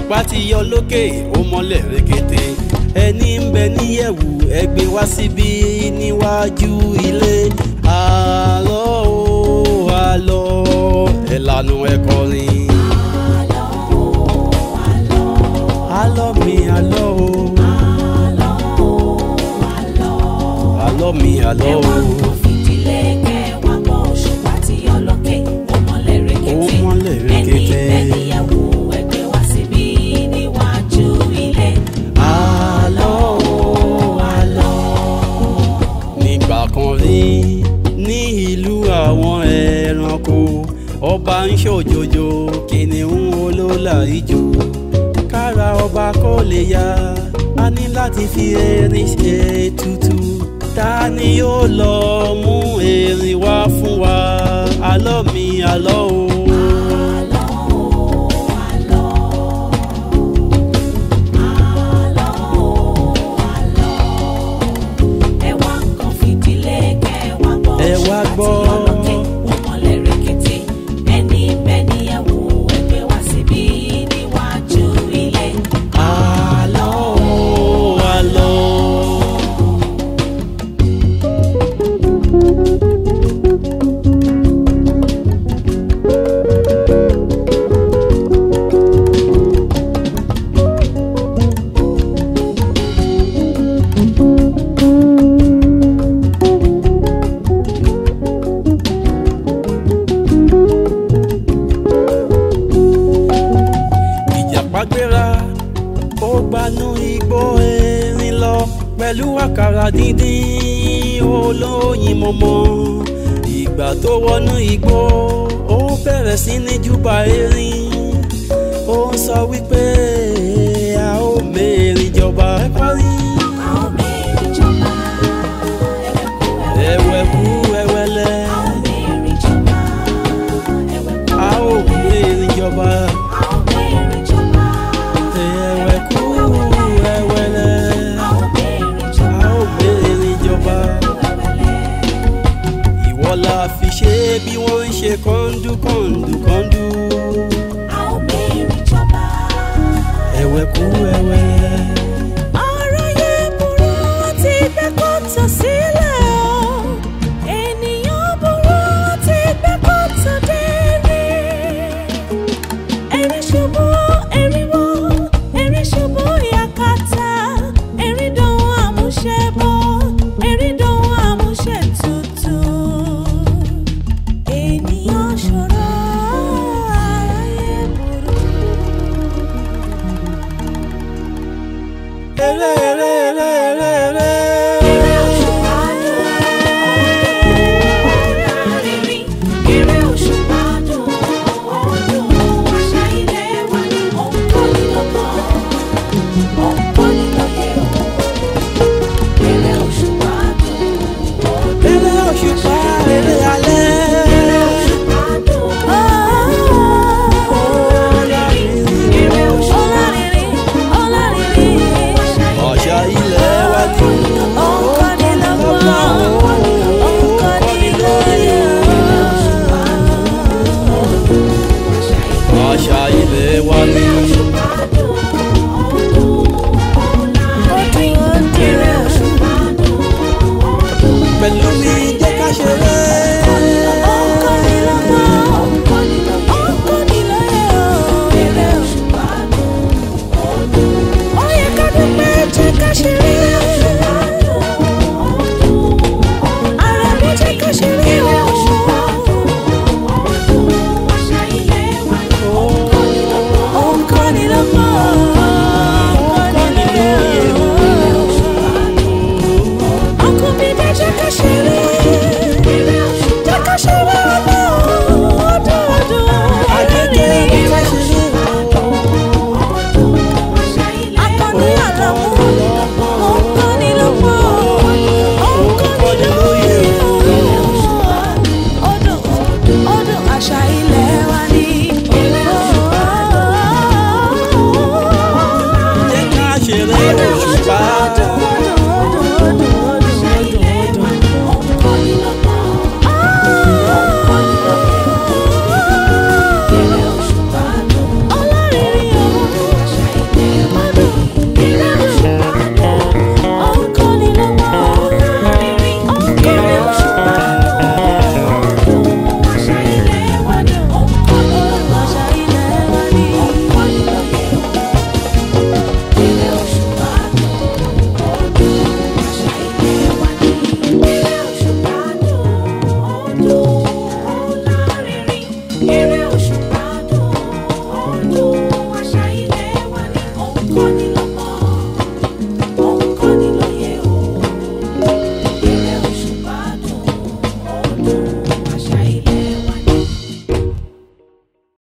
òṣùpá ti yọ lókè ó mọ́lẹ̀ rekete ẹni ń bẹ níyẹ̀wù ẹgbẹ́ wá síbí níwájú ilé àlọ́ o àlọ́ ẹ̀lànà ẹ̀kọrin. àlọ́ mi àlọ́ o àlọ́ mi àlọ́ o. Ó mọ́lẹ̀ rekete. àlọ́ o àlọ́. nígbà kan rí ní ìlú àwọn ẹranko ọba ń ṣòjòjò kìnìún olólà ijó kára ọba kó lè yá a ní láti fi erin ṣe ètùtù ta ni yóò lọ mú erin wá fún wa àlọ́ mi àlọ́ o. Ẹ wá gbọ́. àlọ́ o àlọ́. ìjàpá gbéra ó gbanú igbó erin lọ pẹ̀lú àkàrà díndín olóyin mọ́mọ́ ìgbà tó wọnú igbó ó bẹ̀rẹ̀ sí ní júbà erin ó ń sọ wípé a ó mẹ́rin jọba ẹ parí ẹ̀wẹ̀kú ẹ̀wẹ̀lẹ̀ a ó mẹ́rin jọba ẹ̀wẹ̀kú ẹ̀wẹ̀lẹ̀ a ó mẹ́rin jọba. ìwọ la fi ṣe bí wọ́n ń ṣe kọ́ńdú kọ́ńdú kọ́ńdú ẹ̀wẹ̀kú ẹ̀wẹ̀lẹ̀. ọ̀rọ̀ yẹn burú ti gbé kóòtù sílẹ̀ o ènìyàn burú ti gbé kóòtù délé erin ṣubú erin wọ́ erin ṣubú yakata erin dòun àmúṣe bọ́ erin dòun àmúṣe tutù ènìyàn ṣòro aráyé burú. eré eré eré eré eré. Eré òṣùpá dùn, ọ̀dàrìnrìn. Eré òṣùpá dùn, ọdún àṣà ilé wa ni òǹkọ́ni lọ́gbọ́n, òǹkọ́ni lóye o. Eré òṣùpá dùn, eré òṣùpá eré alẹ́. eré òṣùpá dùn, ọ̀dàrìnrìn. Eré òṣùpá dùn, ọ̀dàrìnrìn. ọ̀ṣà ilẹ̀ wa ni Òǹkọ́ni lọ́gbọ́n, òǹkọ́ni lóye o. ọ̀ṣà ilẹ̀ wa ni. pẹ̀lú mi jẹ́ ká ṣeré. Àjẹjẹ ká ṣeré. Akọni àlàmú, òǹkọ́ni lọ́pọ̀, òǹkọ́ni lóye odò odò àṣà ilẹ̀ wa ni. jẹ́ ká ṣeré òṣùpá. Odò odò odò odò odò odò. Èrè